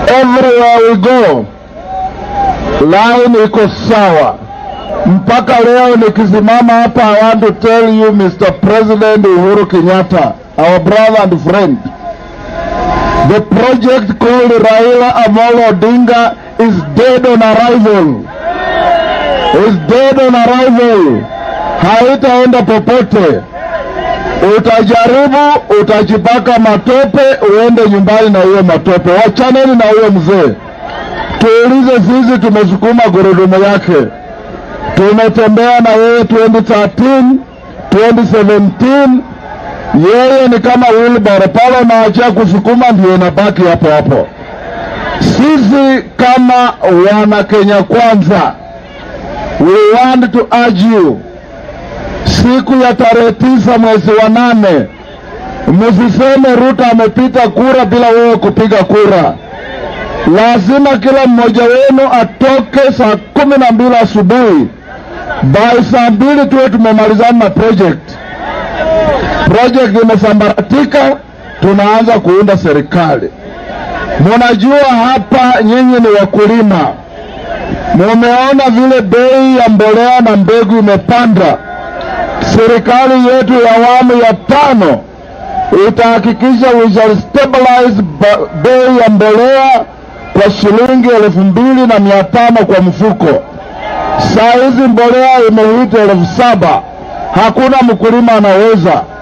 everywhere we go line iko sawa. Mpaka leo nikisimama hapa, I want to tell you Mr. President Uhuru Kenyatta, our brother and friend, the project called Raila Amolo Odinga is dead on arrival, is dead on arrival, haitaenda popote. Utajaribu, utajipaka matope, uende nyumbani na hiyo matope. Wachaneni na huyo mzee. Tuulize sisi, tumesukuma gurudumu yake, tumetembea na yeye 2013 2017. Yeye ni kama wheelbarrow pale, unaachia kusukuma, ndio inabaki hapo hapo. Sisi kama wana Kenya Kwanza, we want to urge you siku ya tarehe tisa mwezi wa nane, msiseme Ruto amepita kura bila wewe kupiga kura. Lazima kila mmoja wenu atoke saa kumi na mbili asubuhi, by saa mbili tuwe tumemalizana na project. Project imesambaratika, tunaanza kuunda serikali. Munajua hapa nyinyi ni wakulima, mumeona vile bei ya mbolea na mbegu imepanda serikali yetu ya awamu ya tano itahakikisha we shall stabilize ba- bei ya mbolea kwa shilingi elfu mbili na mia tano kwa mfuko. Saa hizi mbolea imehita elfu saba. Hakuna mkulima anaweza